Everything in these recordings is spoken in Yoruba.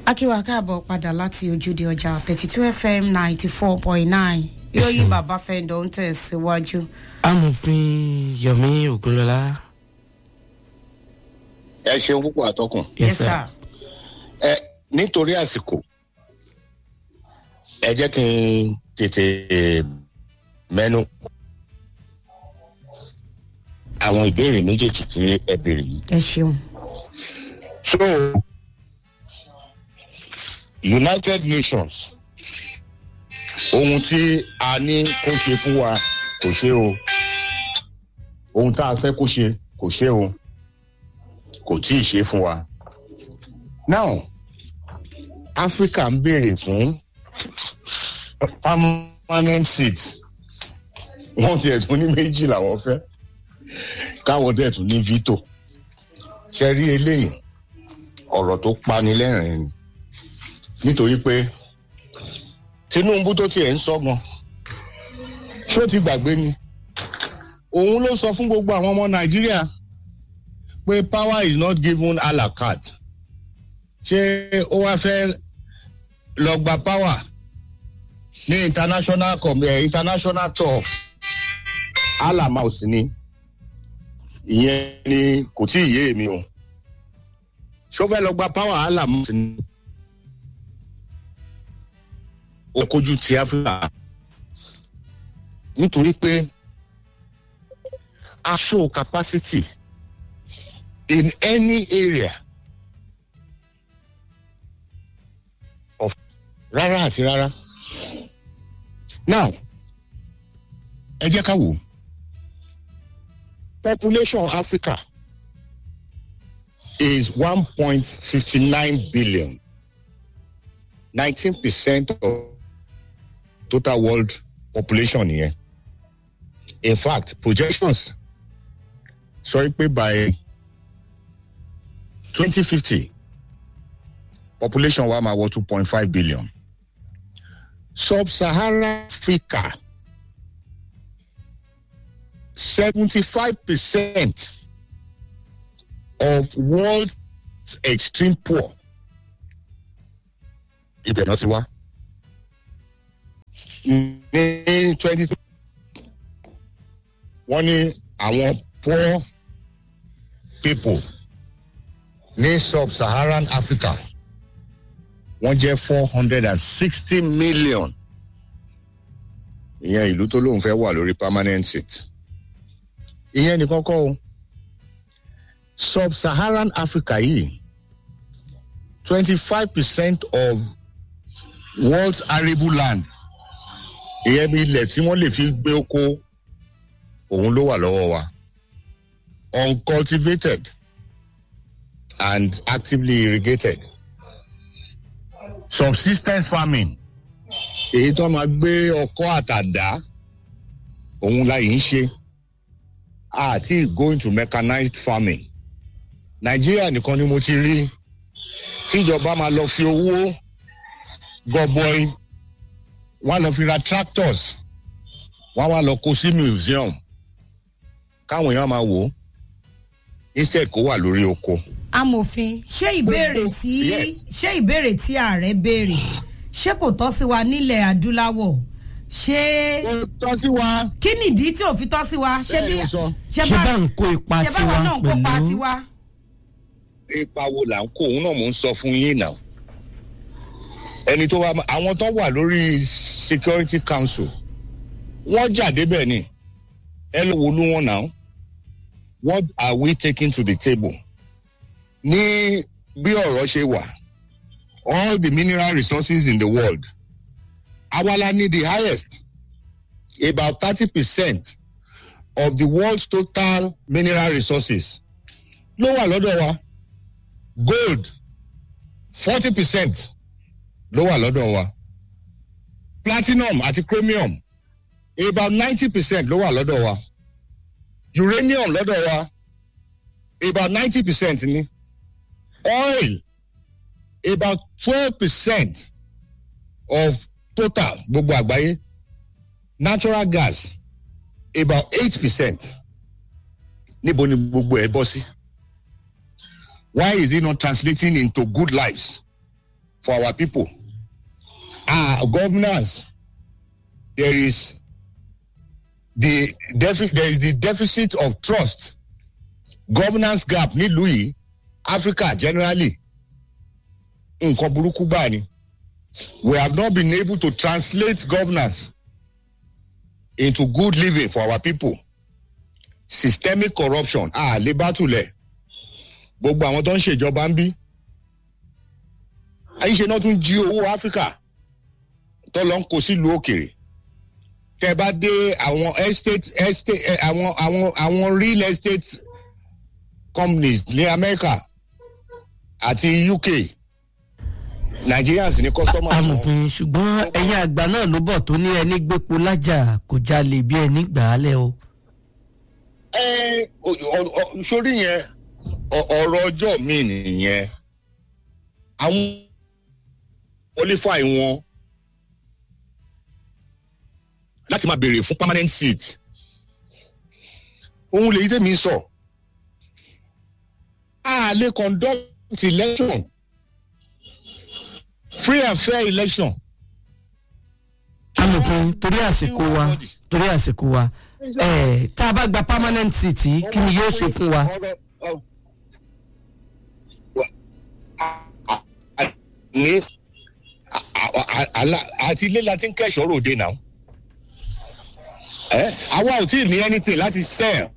akíwá káàbọ̀ padà láti ojúde ọjà thirty two fm ninety four point nine ìròyìn bàbá fẹ́ǹdọ̀ ń tẹ̀síwájú. amòfin yomi ogunlọlá. ẹ ṣeun púpọ̀ àtọkùn. yes sir. ẹ nítorí àsìkò ẹ jẹ́ kí n tètè mẹ́nu àwọn ìbéèrè méjèèjì tí ẹ béèrè yìí. ẹ ṣeun. so united nations ohun tí a ní kó ṣe fún wa kò ṣe o ohun tá a fẹ́ kó ṣe kò ṣe o kò tí ì ṣe fún wa now africa ń béèrè fún permanent seats wọ́n tiẹ̀ tún ní méjì làwọn fẹ́ káwọn dẹ̀ tún ní veto ṣe rí eléyìí ọ̀rọ̀ tó pani lẹ́rìn-ín ni nítorí pé tinubu tó tiẹ̀ ń sọ́gun ṣó ti gbàgbé ni òun ló sọ fún gbogbo àwọn ọmọ nàìjíríà pé power is not given a la carte ṣé ó wá fẹ́ lọ gba power ní international com eh, international tour alamaus ni ìyẹn ni kò tí ì yé mi o ṣó fẹ́ lọ gba power alamaus ni ó kojú ti áfíríkà nítorí pé a show capacity in any area of rárá àti rárá now ẹ jẹ́ ká wò ó population africa is one point fifty nine billion nineteen percent of total world population nìyẹn in fact projections sọ pé by twenty fifty population wa máa wọ two point five billion sub-saharan africa seventy-five percent of world extreme poor ibẹ̀ náà ti wá ní twenty wọ́n ní àwọn poor people ní sub-saharan africa wọ́n jẹ́ four hundred and sixty million ìyẹn ìlú tó lóun fẹ́ wà lórí permanent seat ìyẹn nìkan kọ́ o sub-saharan africa yìí twenty-five percent of world's arable land ìyẹn bí ilẹ̀ tí wọ́n lè fi gbé oko òun ló wà lọ́wọ́ wa uncultivated and actively irrigated subsistence farming èyí tó máa gbé ọkọ́ àtàdá òun la yìí ń ṣe àti going to mechanized farming nàìjíríà nìkan ni mo ti rí tíjọba máa lọ fi owó gọbọi wọn lọ fi ra tractors wọn wá lọ kó sí museum káwọn èèyàn máa wò ó instead kó wà lórí oko. amòfin ṣé ìbéèrè tí Yes. ṣé ìbéèrè tí ààrẹ béèrè ṣé kò tọ́ sí wa nílẹ̀ adúláwọ̀ ṣé ó tọ́ sí wa. kí nìdí tí ò fi tọ́ sí wa ṣé Bẹ́ẹ̀ bí ló sọ. ṣé bá ń kó ipa ṣé báwa náà tiwa ń kópa pẹ̀lú tiwa. ipa wo là ń kó òun náà mò ń sọ fún yín náà ẹni tó wá àwọn tó wà lórí security council wọ́n jà débẹ̀ ni ẹ ló wo ló wọn náà what are we taking to the table ní bí ọ̀rọ̀ ṣe wà all the mineral resources in the world awala ní the highest about thirty percent of the world's total mineral resources ló wà lọ́dọ̀ wa gold forty percent ló wà lọ́dọ̀ wa platinum àti chromium about ninety percent ló wà lọ́dọ̀ wa uranium lọ́dọ̀ wa about ninety percent ni oil about twelve percent of total gbogbo àgbáyé natural gas about eight percent níbo ni gbogbo ẹ bọ́ sí why is it not translating into good lives for our people our governance there is the defi there is the deficit of trust governance gap nílùú yìí africa generally nǹkan burúkú gbáà ni we have not been able to translate governance into good living for our people systemic corruption a lè bá tulẹ̀ gbogbo àwọn tó ń ṣèjọba ń bí àyíṣe náà tún jí owó áfíríkà tó lọ ń kó sílùú òkèrè tẹ bá dé àwọn estate estate eh, àwọn àwọn àwọn real estate companies ní amẹ́ríkà àti uk nigerians ní customers wọn. amòfin ṣùgbọ́n ẹ̀yin àgbà náà ló bọ̀ tó ní ẹni gbépo lájà kò jalè bí ẹni gbà á lẹ̀ o. ẹ ọ- ọ- ọ- sórí yẹn ọ- ọ̀rọ̀ ọjọ́ mi nìyẹn àwọn qualify wọn láti máa béèrè fún permanent seat òun lèyí tèmi sọ a lè conduct election free and fair election amòfin torí àsìkò wa torí àsìkò wa ẹ̀ tá a bá gba permanent seat yìí, kí ni yóò ṣe fún wa. Ọ̀rọ̀- ọ- wa- a- a- a- ní a- a- a- àlà- àti ilé la ti ń kẹ́sọ̀ ròde náà ẹ àwa ò tí ì ní anything láti sell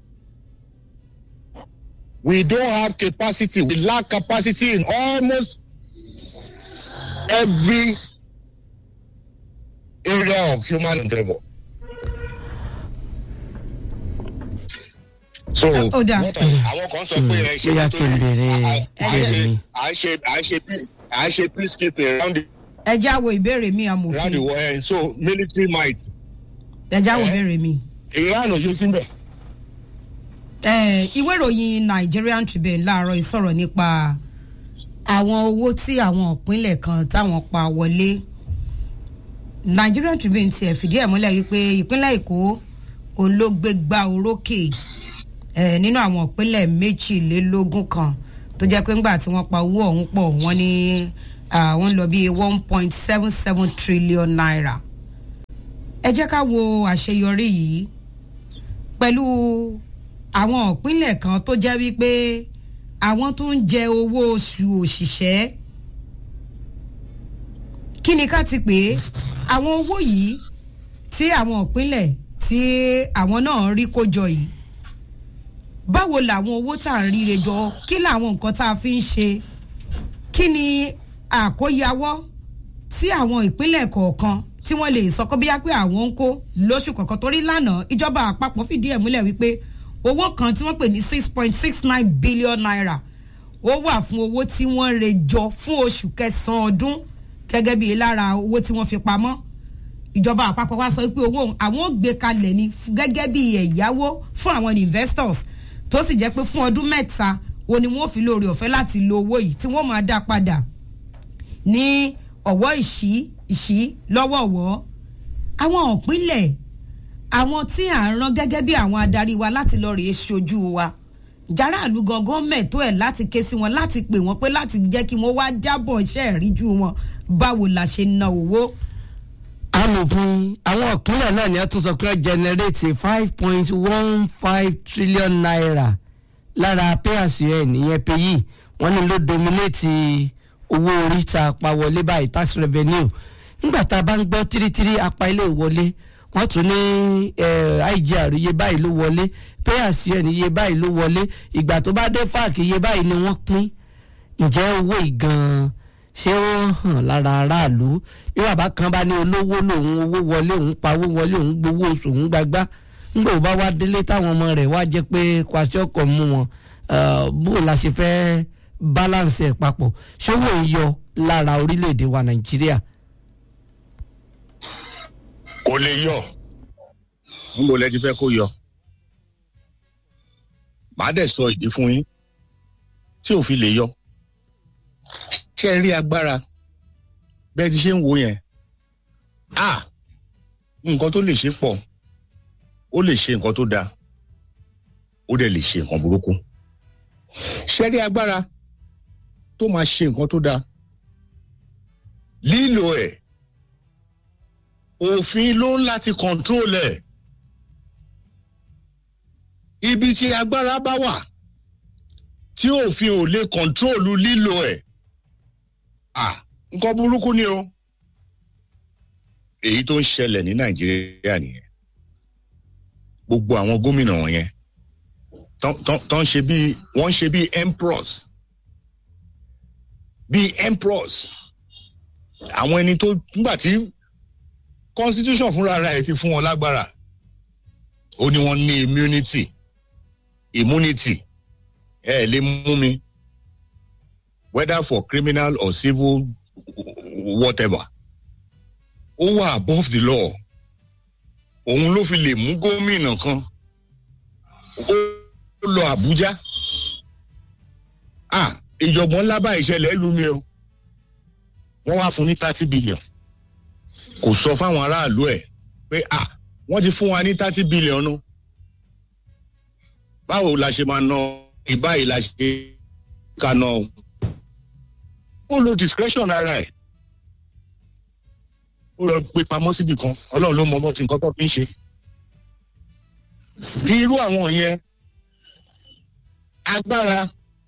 we don't have capacity we lack capacity in almost every area of human endeavour. so Ó dáa. what are- àwọn kan sọ pé ẹ ṣe bóyá kí n bèrè ìbéèrè mi. à ń ṣe à ń ṣe peace- à ń ṣe peacekeeping around the ẹ já wo ìbéèrè mi around amòfin the world eh, so military might ẹ já wo Eh. ìbéèrè mi. iran ò ṣe síbẹ̀. Eh, ìwé ìròyìn nigerian tribune láàárọ̀ ìsọ̀rọ̀ nípa àwọn owó tí àwọn ìpínlẹ̀ kan táwọn pa wọlé nigerian tribune tiẹ̀ fìdí ẹ̀ múlẹ̀ wípé ìpínlẹ̀ èkó òun ló gbé gbá orókè eh, nínú àwọn ìpínlẹ̀ méjìlélógún kan tó jẹ́ pé ńgbà tí wọ́n pa owó ọ̀hún pọ̀ wọ́n ní àwọn lọ bíi one point seven seven trillion naira ẹ jẹ́ ká wo àṣeyọrí yìí pẹ̀lú àwọn ìpínlẹ̀ kan tó jẹ́ wípé àwọn tó ń jẹ owó oṣù òṣìṣẹ́ kí ni ká ti pè é àwọn owó yìí tí àwọn ìpínlẹ̀ tí àwọn náà rí kó jọ yìí báwo làwọn owó tá à ń ríre jọ kí làwọn nǹkan tá a fi ń ṣe kí ni àkóyawọ́ tí àwọn ìpínlẹ̀ kọ̀ọ̀kan tí wọ́n lè sọ kó bíyá pé àwọn ń kó lóṣù kọ̀ọ̀kan torí lánàá ìjọba àpapọ̀ fìdí ẹ̀ múlẹ̀ wípé owó kan tí wọ́n pè ní six point six nine billion naira ó wà fún owó tí wọ́n re jọ fún oṣù kẹsàn-án ọdún gẹ́gẹ́ bíi lára owó tí wọ́n fi pamọ́ ìjọba àpapọ̀ wa sọ pé owó òun àwọn ò gbé kalẹ̀ ní f- gẹ́gẹ́ bíi ẹ̀yáwó fún àwọn investors tó sì jẹ́ pé fún ọdún mẹ́ta o ni wọ́n fi lóore ọ̀fẹ́ láti lo owó yìí tí wọ́n máa dá padà ní ọ̀wọ́ ìṣí ìṣí lọ́wọ́ọ̀wọ́ àwọn òpínlẹ̀ àwọn tí à ń rán gẹ́gẹ́ bí àwọn adarí wa láti lọ rèé ṣojú wa járàlú gangan mẹ́tọ́ ẹ̀ láti ké sí wọn láti pè wọ́n pé láti jẹ́ kí wọ́n wá jábọ̀ iṣẹ́ ìríjú wọn báwo la ṣe na owó. amòfin àwọn ìpínlẹ̀ náà ni a tún sọ pé wọ́n generate five point one five trillion naira lára payas ẹ̀ nìyẹn payi wọ́n ní ló dominate owó orí tá a pa wọlé báyìí tax revenue nígbà tá a bá ń gbọ́ tírítírí apá ilé ìwọlé wọ́n tún ní eh, igr iye báyìí ló wọlé payas ẹ̀ ní iye báyìí ló wọlé ìgbà tó bá dé fáàkì iye báyìí ni wọ́n pín ǹjẹ́ owó ìgan ṣé ó hàn lára aráàlú bí bàbá kan bá ní olówó lòun owó wọlé òun pawó wọlé òun gbowó oṣù òun gbagbá ńgbà bá wá délé táwọn ọmọ rẹ̀ wá jẹ́ pé kwasi ọkọ̀ mú wọn eh, bó la ṣe fẹ́ balance ẹ̀ papọ̀ ṣówó ń yọ lára orílẹ̀-èdè wa nàìjíríà. kò lè yọ n bò lẹ́ti fẹ́ kó yọ màá dẹ̀ sọ ìdí fún yín tí ò fi lè yọ ṣé ẹ rí agbára bẹ́ẹ̀ ti ṣe ń wo yẹn a nǹkan tó lè ṣe pọ̀ ó lè ṣe nǹkan tó dáa ó dẹ̀ lè ṣe nǹkan burúkú ṣé ẹ rí agbára tó máa ṣe nǹkan tó dáa lílo ẹ̀ òfin ló ń láti control ẹ̀ ibi tí agbára bá wà tí òfin ò lè control lílo ẹ̀ à nǹkan burúkú ni o èyí tó ń ṣẹlẹ̀ ní nàìjíríà nìyẹn gbogbo àwọn gómìnà wọ̀nyẹn tó ń ṣe bíi wọ́n ń ṣe bíi emperors bíi emperors àwọn ẹni tó nígbà tí constitution fúnra rẹ̀ ti fún wọn lágbára ó ní wọ́n ní immunity immunity ẹ ẹ lè mú mi whether for criminal or civil whatever ó wà above the law òun ló fi lè mú gómìnà kan ó lọ àbújá ah ìjọ̀gbọ́n ńlá bá ìṣẹ̀lẹ̀ lù mí o wọ́n wá fún ní thirty billion kò sọ fáwọn aráàlú ẹ̀ pé ah wọ́n ti fún wa ní thirty billion nu báwo la ṣe máa ná ìbáyìí la ṣe ká ná o ó lo discretion ara ẹ̀ ó lọ gbé pamọ́ síbì kan ọlọ́run ló mọ ọmọ tí nǹkan tó fi ń ṣe irú àwọn yẹn agbára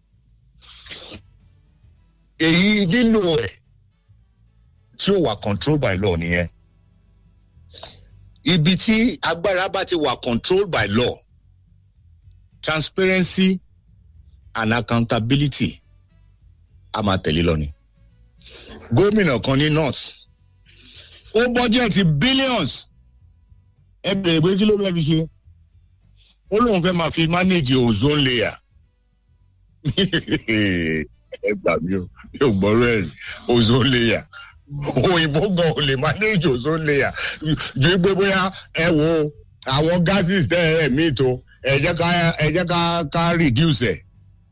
èyí lílo ẹ̀ tí ó wà control by law nìyẹn ibi tí agbára bá ti wà control by law transparency and accountability a máa tẹ̀lé lọ ni gómìnà kan ní north ó bọ́jẹ̀tì billions ẹ bèrè pé kí ló fẹ́ fi ṣe ó lóun fẹ́ máa fi manage ozone layer ẹ gbà mí o yóò gbọ́rọ̀ ẹ̀ ozone layer òyìnbó gan ò lè manage ozone layer ju pé bóyá ẹ wo àwọn gases tẹ ẹ mí tó ẹ jẹ́ ká ẹ jẹ́ ká ká reduce ẹ̀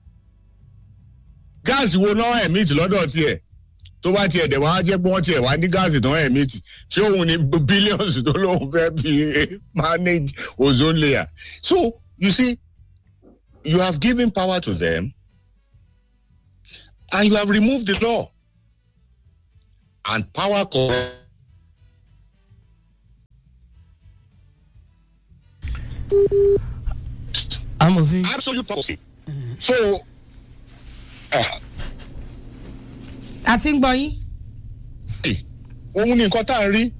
gáàsì wo náà emit lọ́dọ̀ tiẹ̀ tó bá tiẹ̀ dẹ̀ wá jẹ́ pé wọ́n tiẹ̀ wá ní gáàsì tó emit ṣé òun ni billions tó lóun fẹ́ fi manage ozone layer so you see you have given power to them and you have removed the law and power corrupt. amòfin. absolute policy. so uh, a ti ń gbọ́ yín. òun ni nǹkan tá à ń rí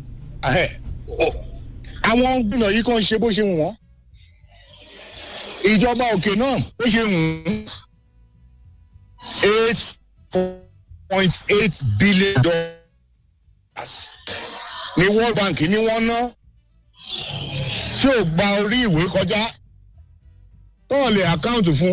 àwọn gbìnà yìí kan ṣe bó ṣe wù wọ́n ìjọba òkè náà bó ṣe wù ú eight point eight billion dollars ní world bank ní wọ́n ná tí ò gba orí ìwé kọjá tọ́ọ̀ lè àkáǹtì fún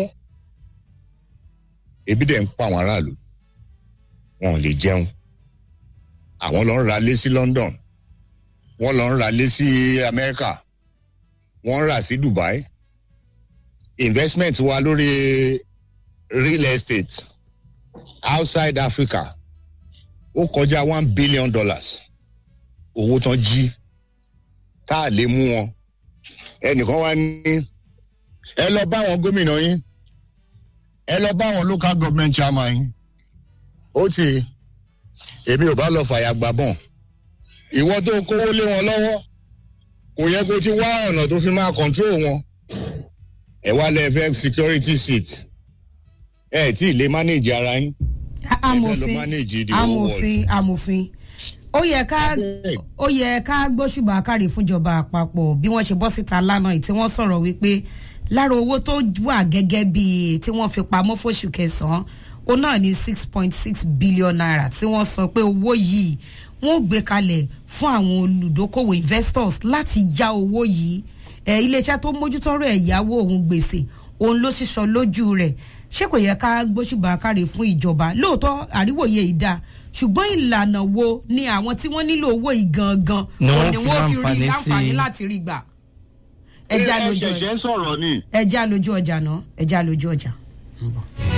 ebi dẹ̀ ń pa àwọn aráàlú wọn ò lè jẹun àwọn lọ ń ra lé sí london wọn lọ ń ra lé sí america wọn ń rà sí dubai investment wa lórí real estate outside africa ó kọjá one billion dollars owó tán jí tá a lè mú wọn ẹnìkan wá ní ẹ lọ bá àwọn gómìnà yín ẹ lọ bá àwọn local government chairman yín ó ti èmi ò bá lọ fàyà gbà bọ̀n ìwọ tó kówó lé wọn lọ́wọ́ kò yẹ kó ti wá ọ̀nà tó fi máa control wọn ẹ wá lẹ fẹ́ security seat ẹ tí ì lè manage ara yín amòfin manage the whole amòfin amòfin ó yẹ ká ó yẹ ká gbóṣùbà kárí fúnjọba àpapọ̀ bí wọ́n ṣe bọ́ síta lánàá yìí tí wọ́n sọ̀rọ̀ wípé lára owó tó wà gẹ́gẹ́ bíi tí wọ́n fi pamọ́ fóṣù kẹsàn-án ó náà ní six point six billion naira tí wọ́n sọ pé owó yìí wọ́n ò gbé kalẹ̀ fún àwọn olùdókòwò investors láti ya owó yìí ẹ iléeṣẹ́ tó mójútọ́rọ̀ ẹ̀yáwó òun gbèsè òun ló ṣíṣọ lójú rẹ̀ ṣé kò yẹ ká gbóṣùbà kárí fún ìjọba lóòótọ́ àríwòye ìdá ṣùgbọ́n ìlànà wo ni àwọn tí wọ́n nílò owó yìí gangan Ni wọ́n òun ni fi wọ́n fi rí láǹfààní láǹfààní sí. láti rí gbà ẹ ẹja lójú ṣẹ̀ṣẹ̀ ń sọ̀rọ̀ ni ẹja lójú ọjà náà ẹja lójú ọjà. ń bọ̀.